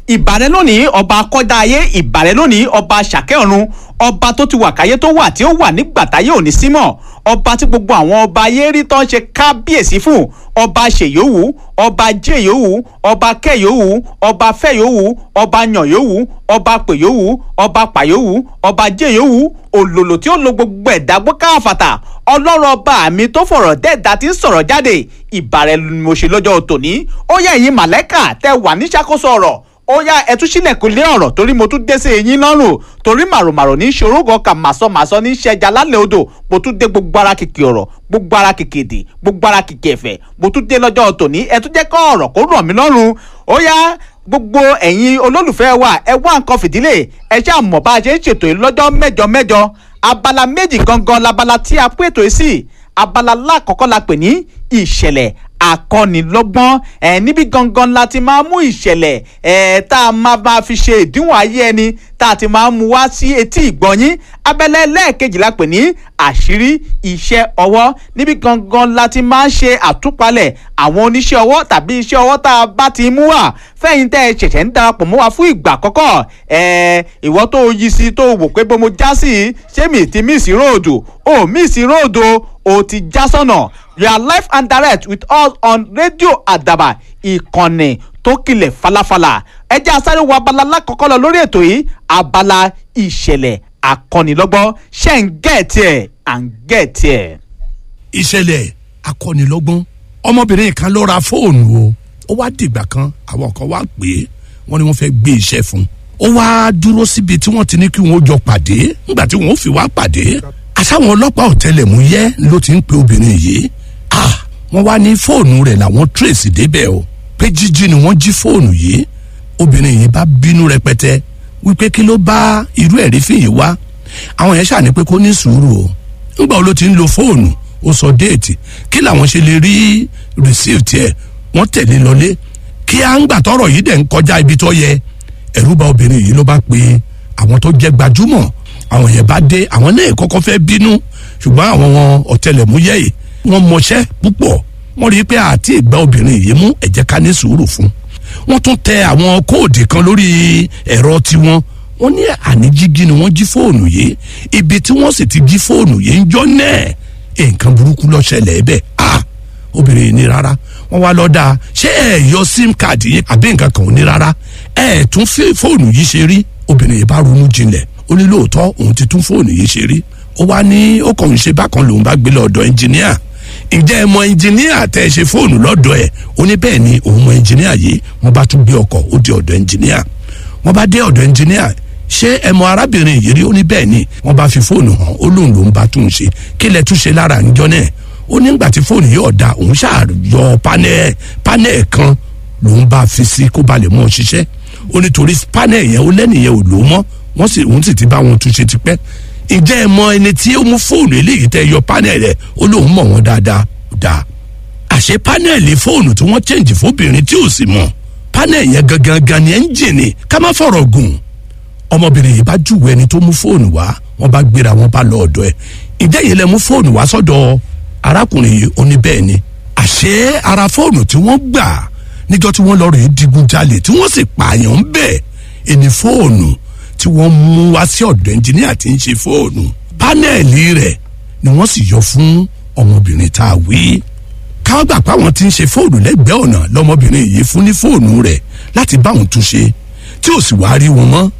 ìbàrẹ̀ lónìí ọba akọ́dá ayé ìbàrẹ̀ lónìí ọba ṣàkẹ́ ọ̀run ọba tó ti wà káyé tó wà tí ó wà nígbà táyé òní símọ̀ ọba tí gbogbo àwọn ọba ayé rí tán ṣe kábíyèsí fún ọba ṣèyówù ọba jẹyówù ọba kẹyówù ọba fẹyówù ọba yànyówù ọba pèyówù ọba pàyówù ọba jẹyówù òlòlò tí ó lo gbogbo ẹ̀dá gbọ́káfàtà ọlọ́run ọba mi tó fọ̀rọ̀ dẹ́ẹ̀dá tí ń sọ̀rọ̀ jáde ìbàrẹ̀ mo ṣe lọ́jọ́ tòní ó yẹ ẹ̀yin màlẹ́kà tẹ wà ní ṣàkóso ọ̀rọ̀ ó yá ẹ tún sílẹ̀kùn lé ọ̀rọ̀ torí mo tún dé sí eyín lọ́rùn torí màròmàrò ní ṣòrógàn kà màsọmàsọ ní ṣẹja lálẹ́ odò mo tún dé gbogbo ara kìkì ọ̀rọ̀ gbogbo ara kìkì èdè gbogbo ara kìkì ẹ̀fẹ̀ mo tún dé lọ́jọ́ tòní ẹ tún jẹ́ kọ́ ọ̀rọ̀ kó rọ̀ mí lọ́rùn ó yá gbogbo ẹ̀yin olólùfẹ́ wa ẹ wá nǹkan fìdílé ẹ ṣáà mọ̀ bá a ṣe ń ṣètò yìí lọ́jọ́ mẹ́jọ mẹ́jọ abala méjì gangan labala tí a pé ètò yìí sí abala lákọ̀ọ́kọ́ la pè ní ìṣẹ̀lẹ̀ akọ́nilọ́gbọ́n ẹ̀ níbi gangan la ti máa mú ìṣẹ̀lẹ̀ ẹ̀ tá a máa máa fi ṣe ìdíwọ̀n ayé ẹni tá a ti máa mú wá sí etí ìgbọ̀nyín abẹ́lẹ́ lẹ́ẹ̀kejì la pè ní àṣírí iṣẹ́ ọwọ́ níbi gangan la ti máa ń ṣe àtúpalẹ̀ àwọn oníṣẹ́ ọwọ́ tàbí iṣẹ́ ọwọ́ tá a bá ti mú wá fẹ́yìn tẹ́ ẹ ṣẹ̀ṣẹ̀ ń darapọ̀ mọ́ wa fún ìgbà àkọ́kọ́ ẹ̀ ìwọ tó yí sí tó wò pé bó mo já sí ṣé mi ti mísì róòdù ó mísì róòdù ó ti já sọ́nà you are live and direct with us on radio àdàbà ìkànnì tó kilẹ̀ falafala ẹ jẹ́ asáré wo abala lákọ̀ọ́kọ́ lọ lórí ètò yìí abala ìṣẹ̀lẹ̀ akọ́nilọ́gbọ́n ṣe ń gẹ̀ẹ́tì ẹ̀ à ń gẹ̀ẹ́tì ẹ̀. ìṣẹ̀lẹ̀ akọ́nilọ́gbọ́n ọmọbìnrin kan ló ra fóònù o ó wá dìgbà kan àwọn kan wá pè é wọ́n ní wọ́n fẹ́ gbé iṣẹ́ fún un ó wá dúró síbi tí wọ́n ti ní kí wọ́n jọ pàdé nígbà tí wọ́n fi wá pàdé àsáwọn ọlọ́pàá ọ̀tẹlẹ̀múyẹ́ ló ti ń pe obìnrin yìí ah wọ́n wá ní fóònù rẹ̀ làwọn tracy débẹ̀ o pé jíjí ni wọ́n jí fóònù yìí obìnrin yìí bá bínú rẹpẹtẹ wípé kí ló bá irú ẹ̀rí fìyè wá àwọn yẹn ṣàní pé kó ní sùúrù o ńgbà wo ló ti ń lo fóònù ó sọ déètì kí làwọn ṣe lè rí receipt ẹ̀ wọ́n tẹ̀lé lọlé kí à ń gbà tọrọ yìí dẹ̀ ń kọjá ibi tó yẹ ẹ̀rú bà obìnrin yìí ló bá pe àwọn tó jẹ́ gbajúmọ̀ àwọn yẹn bá dé àwọn náà kọ́kọ́ fẹ́ bínú ṣùgbọ́n àwọn ọ̀tẹlẹ̀múyẹ́ yìí wọ́n mọṣẹ́ púpọ̀ wọ́n rí i pé àti ìgbà obìnrin yìí mú ẹ̀jẹ̀ ká ní sùúrù fún wọ́n tún tẹ àwọn kóòdì kan lórí ẹ̀rọ tiwọn wọ́n ní àní jíjí ni wọ́n jí fóònù yìí ibi tí wọ́n sì ti jí fóònù yìí ń jọ náà nǹkan burúkú ló ṣẹlẹ̀ bẹ́ẹ̀ ah obìnrin yìí ní rárá wọ́n wá lọ́ọ́ ṣé ẹ yọ sim card yìí àbí nǹkan kan ò ní rárá ẹ tún fi fóònù yìí ṣe rí obìnrin yìí bá ronú jinlẹ̀ ó ní lóòótọ́ òun ti tún fóònù yìí ṣe rí ó wá ní ó kàn ń ṣe bákan lòun bá gbé lọ́dọ̀ ẹnjìníà ǹjẹ́ ẹ mọ ẹnjìníà tẹ́ ẹ ṣe fóònù lọ́dọ̀ ẹ̀ ó ní bẹ́ẹ̀ ni òun mọ ẹnjìníà yìí wọ́n bá tún gbé ọkọ̀ ó di ọ̀dọ̀ ẹnjìníà wọ́n bá dé ọ̀dọ̀ ẹnjìníà ṣé ẹ mọ arábìnrin yìí rí ó ní bẹ́ẹ̀ ni wọ́n bá fi fóònù hàn ó lóun lòun bá tún un ṣe kí lẹ tún ṣe lára ńjọ́ náà ó nígbà tí fóònù yìí ọ̀dà òun ṣàyọ panẹ́ panẹ́ kan lòun bá fi sí kó ba lè mọ́ ọ ṣiṣẹ́ ó nítorí panẹ́ yẹn ó lẹ́nìyẹn ò lò mọ́ wọ́n sì òun sì ti bá wọn túnṣe tipẹ́ ǹjẹ́ ẹ mọ ẹni tí ó mú fóònù eléyìí tẹ́ yọ panẹ́ rẹ̀ ó lóun mọ̀ wọ́n dáadáa dáa àṣé panẹ́ẹ̀lì fóònù tí wọ́n chẹ́ǹjì fóbìnrin tí ò sì mọ̀ panẹ́ẹ̀ yẹn gangan gan ni ẹ́ńjìnì ká má fọ̀rọ̀ gùn ọmọbìnrin yìí bá júwèé ẹni tó mú fóònù wá wọ́n bá gbéra wọn bá lọ ọ̀dọ̀ ẹ̀ ǹjẹ́ yìí lẹ mú fóònù wá sọ́dọ̀ arákùnrin yìí ó ní bẹ́ẹ̀ ni àṣé ara fóònù tí wọ́n gbà níjọ́ tí wọ́n lọ rèé digunjalè tí wọ́n sì pààyàn ń bẹ̀ ẹni fóònù tí wọ́n mú wá sí ọ̀dọ̀ ẹnjìníà tí ń ṣe fóònù pánẹ́ẹ̀lì rẹ̀ ni wọ́n sì yọ fún ọmọbìnrin tá a wí káwọn gbà pé àwọn tí ń ṣe fóònù lẹ́gbẹ̀ẹ́ ọ̀nà lọ́mọbìnrin yìí fún ní fóònù rẹ̀ láti bá òun tún ṣe tí ò sì wá rí wọn mọ́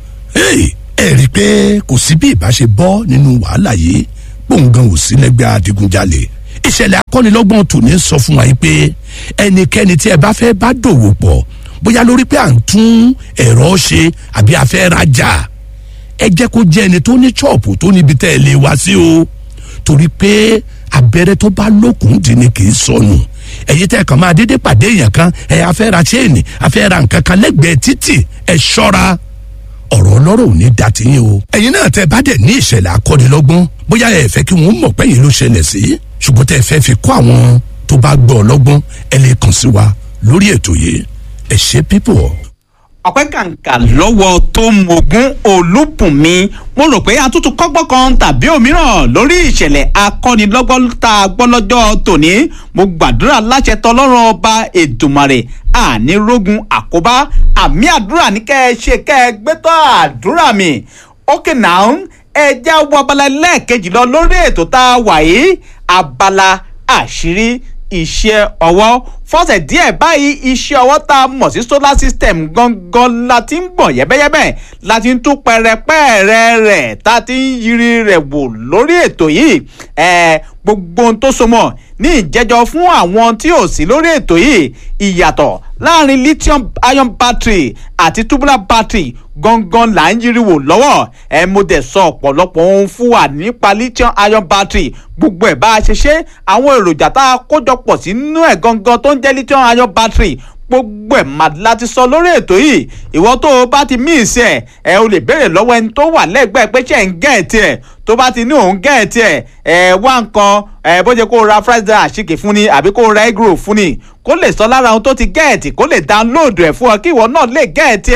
ẹ rí i pé kò sí bí ìbá ṣe bọ́ nínú wàhálà yìí gbòǹgàn ò sí lẹ́gbẹ̀ẹ́ adigunjalè ìṣẹ̀lẹ̀ akọ́nilọ́gbọ̀n tòní sọ fún wa yìí pé ẹnikẹ́ni tí ẹ bá fẹ́ bá dòwò pọ̀ bóyá lórí pé à ń tún ẹ̀rọ ṣe àbí a fẹ́ rajà ẹ jẹ́ kó jẹ́ ẹni tó ní ṣọ́ọ̀pù tó níbi tẹ́ ẹ lè wá sí o torí pé abẹ́rẹ́ tó bá lókun dì ní kì í sọnù ẹ̀yin tẹ́ kàn máa dédé pàdé èèyàn kan ẹ̀ afẹ́ ra chain afẹ́ ra nǹkan kan lẹ́gbẹ̀ẹ́ títì ẹ̀ ṣọ́ra ọ̀rọ̀ ọlọ́rọ̀ ò ní da tiyín o. ẹ̀yin náà tẹ́ bá dẹ̀ ní ìṣẹ̀lẹ̀ akọ́nilọ́gbọ́n bóyá ẹ fẹ́ kí wọ́n mọ̀ pẹ́yìn ló ṣẹlẹ̀ sí ṣùgbọ́n tẹ́ fẹ́ fi kọ́ àwọn tó bá gbọ́ ọlọ́gbọ́n ẹ lè kàn sí wa lórí ètò yìí ẹ ṣe pípọ̀. ọpẹ́ kàǹkà lọ́wọ́ tó mogun olúbùnmi mo rò pé atútù kọ́gbọ́n kan tàbí òmíràn lórí ìṣẹ̀lẹ̀ akọ́nilọ́gbọ́n tá a gbọ́ lọ́jọ́ tòní mo gbàdúrà láṣẹ tọlọ́run ọba èdùmàrè ànírógun àkóbá àmì àdúrà ní kẹ́ ẹ ṣe kẹ́ ẹ gbé tọ́ àdúrà mi ókè náà ẹ já wọ abala lẹ́ẹ̀kejì lọ lórí ètò tá a wà yìí abala àṣírí iṣẹ́ ọwọ́ fọ́sẹ̀ díẹ̀ báyìí iṣẹ́ ọwọ́ tá a mọ̀ sí solar system gangan la ti ń gbọ̀n yẹ́bẹ́yẹ́bẹ́ la ti ń tún pẹrẹpẹ́ẹ̀rẹ́ rẹ̀ tá a ti ń yiri rẹ̀ wò lórí ètò yìí ẹ̀ gbogbo ohun tó so mọ́ ní ìjẹ́jọ́ fún àwọn tí ò sí lórí ètò yìí ìyàtọ̀ láàrin lithium ion battery àti tubular battery gangan là ń yiri wò lọ́wọ́ ẹ mo dẹ̀ sọ ọ̀pọ̀lọpọ̀ ohun fún wa nípa lithium ion battery gbogbo ẹ̀ bá a ṣe ṣe àwọn èròjà tá a kójọpọ̀ sínú ẹ̀ gangan tó ń jẹ́ lithium ion battery gbogbo ẹ̀ mà láti sọ lórí ètò yìí ìwọ tó o bá ti míìsì ẹ̀ ẹ o lè béèrè lọ́wọ́ ẹni tó wà lẹ́gbẹ̀ẹ́ pé ṣe ń gẹ̀ẹ́tì ẹ̀ tó bá ti ní òun gẹ̀ẹ́tì ẹ̀ ẹ wá nǹkan ẹ bó ṣe kó o ra fried rice àṣìkè fún ni àbí kó o ra egg roll fún ni kó lè sọ lára ohun tó ti gẹ̀ẹ́tì kó lè download ẹ̀ fún ọ kí ìwọ náà lè gẹ̀ẹ́tì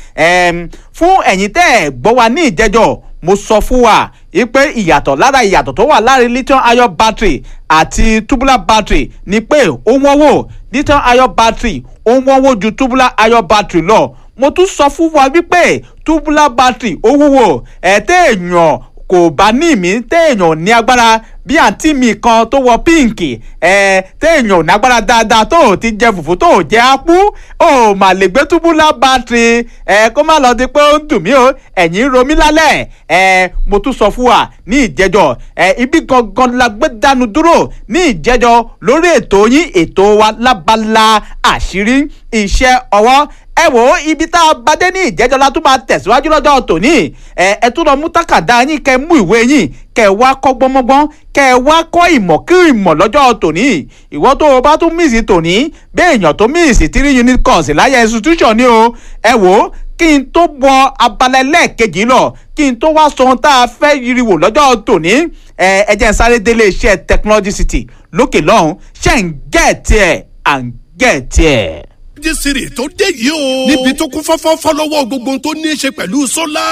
ẹ̀ fún ẹ̀yin tẹ́ ẹ̀ gbọ́ wa ní ìjẹ́jọ́ mo sọ fún wa ipe ìyàtọ̀ lára ìyàtọ̀ tó wà láàrin lithium ion battery àti tubular battery ni pé ó wọ́n wò lithium ion battery ó wọ́n wò ju tubular ion battery lọ mo tún sọ fún wa wípé tubular battery ó wúwo ẹ̀ téèyàn kò bá ní ìmí téèyàn ní agbára bí àǹtí mi kan tó wọ píǹkì ẹ téèyàn ò ní agbára dáadáa tó ò ti jẹ fùfú tó ò jẹ ápú ò mà lè gbé túbúlà bátìrì ẹ kó má lọ di pé ó ń dùn mí o ẹ̀yìn ń ro mí lálẹ́ ẹ mo tún sọ fún wa ní ìjẹ́jọ́ ẹ ibi gangan la gbé dánu dúró ní ìjẹ́jọ́ lórí ètò yín ètò wa lábala àṣírí iṣẹ́ ọwọ́ ẹ wò ó ibi tá a bá dé ní ìjẹ́jọ́ la tún máa tẹ̀síwájú lọ́jọ́ tòní ẹ ẹ tún lọ mú tákàdá yín kẹ́ mú ìwé yín kẹ́ wá kọ́ gbọ́mọ́gbọ́n kẹ́ wá kọ́ ìmọ̀ kí ìmọ̀ lọ́jọ́ tòní ìwọ tó o bá tún míìsì tòní bẹ́ẹ̀ èèyàn tó míìsì three unit course láyé institution ni o ẹ wò ó kí n tó bọ abala ẹlẹ́ẹ̀kejì lọ kí n tó wá sọ ohun tá a fẹ́ yiriwò lọ́jọ́ tòní ẹ ẹ jẹ́ n sáré délé iṣẹ́ technology city lókè lọ́hùn ṣe ń gẹ̀ẹ́tì ẹ̀ à ń gẹ̀ẹ́tì ẹ̀ jísìrì tó dé yìí o. níbi tó kún fọ́fọ́ fọ́lọ́wọ́ gbogbo tó ní í ṣe pẹ̀lú sólà.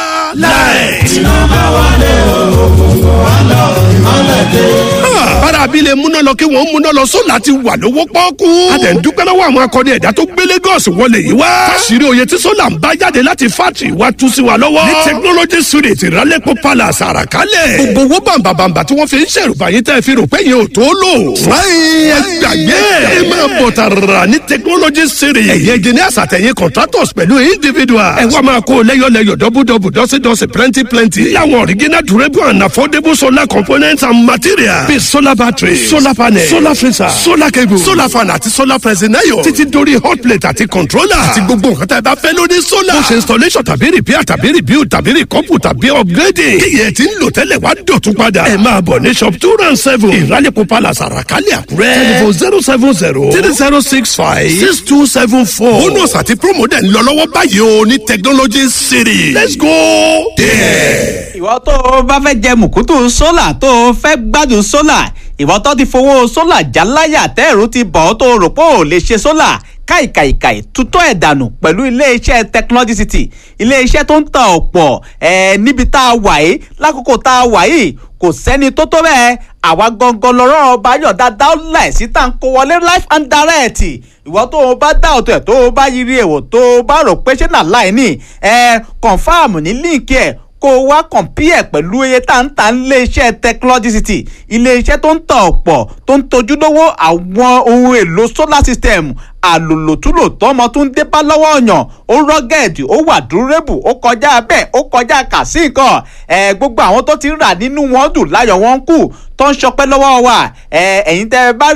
láì. iná bá wálé òkùnkùn wá lọ ìmọ̀lẹ̀ dé. bára abilé múná lọ kí wọ́n múná lọ sólà ti wà lówó pọ́ọ́kú. a dẹ̀ ń dúpẹ́ lọ́wọ́ àwọn akọni ẹ̀dá tó gbé Lagos wọlé yìí wá. fásirì oyè tí sólà ń bá jáde láti fátì wá tú sí wa lọ́wọ́. ní technology street ìrálẹ́pọ̀ palace àràkálẹ̀. gbogbo owó bàǹbàǹbà tí wọ́n fi ń ṣèrùbá yín tẹ́ fi rò pé yẹn ò tó lò. wáyé ẹ gbàgbé ẹ máa bọ̀ tààrà ní technology street ẹ̀yẹ engineers àtẹ̀yìn contractors pẹ̀lú individuals. ẹ wá máa kó lẹ́yọ̀lẹ́yọ̀ dọ́bùdọ́bù dọ́sídọ́sí plenty plenty. láwọn original durable and affordable solar components and materials. bíi solar battery solar panel solar freezer solar cable solar fan àti solar pressing iron. títí dórí hot plate àti controller. àti gbogbo nǹkan tá ẹ bá fẹ́ lórí solar. bó ṣe installation tàbí repair tàbí rebuild tàbí recouple tàbí upgrading. kíyẹ̀ tí ń lò tẹ́lẹ̀ wá dọ̀tún padà. ẹ máa bọ̀ ní shop two round seven ìrálẹ̀kọ̀ palace àràkálẹ̀ àkúrẹ́. telephone zero seven zero three zero six five six two seven four. bonus àti promo dẹ̀ ń lọ lọ́wọ́ báyìí o ní technology city. let's go there. ìwọ tó o bá fẹ́ jẹ mùkútù sólà tó o fẹ́ gbádùn sólà ìwọ tó ti fowó sólà jáláyà tẹ́ẹ̀rù ti bọ̀ ọ́ tó o rò pé ò lè ṣe sólà káìkàìkàì tutọ́ ẹ̀ dànù pẹ̀lú iléeṣẹ́ technology city iléeṣẹ́ tó ń ta ọ̀pọ̀ ẹ̀ níbi tá a wà yìí lákòókò tá a wà yìí kò sẹ́ni tó tó bẹ́ẹ̀ àwa gangan lọ́rọ́ ọba yọ̀ dáadáa láìsí tá à ń kó wọlé life and direct ìwọ tó o bá dá ọ̀tọ̀ ẹ̀ tó o bá yiri èwò tó o bá rò pé ṣé nà láì ní ẹ confam ní líǹkì ẹ̀ kó o wá compare pẹ̀lú iye tá ń ta iléeṣẹ́ technology city iléeṣẹ́ tó ń ta ọ̀pọ̀ tó ń tojúlówó àwọn ohun èlò solar system àlòlòtúlò tọmọ tó ń dé bá lọ́wọ́ ọ̀yàn ó rọ́gẹ̀dì ó wà dúrébù ó kọjá bẹ́ẹ̀ ó kọjá kàsí nǹkan ẹ̀ gbogbo àwọn tó ti rà nínú wọn dùn láyọ̀ wọn kù tó ń ṣọpẹ́ lọ́wọ́ wa ẹ̀ ẹ̀yin tẹ́ ẹ bá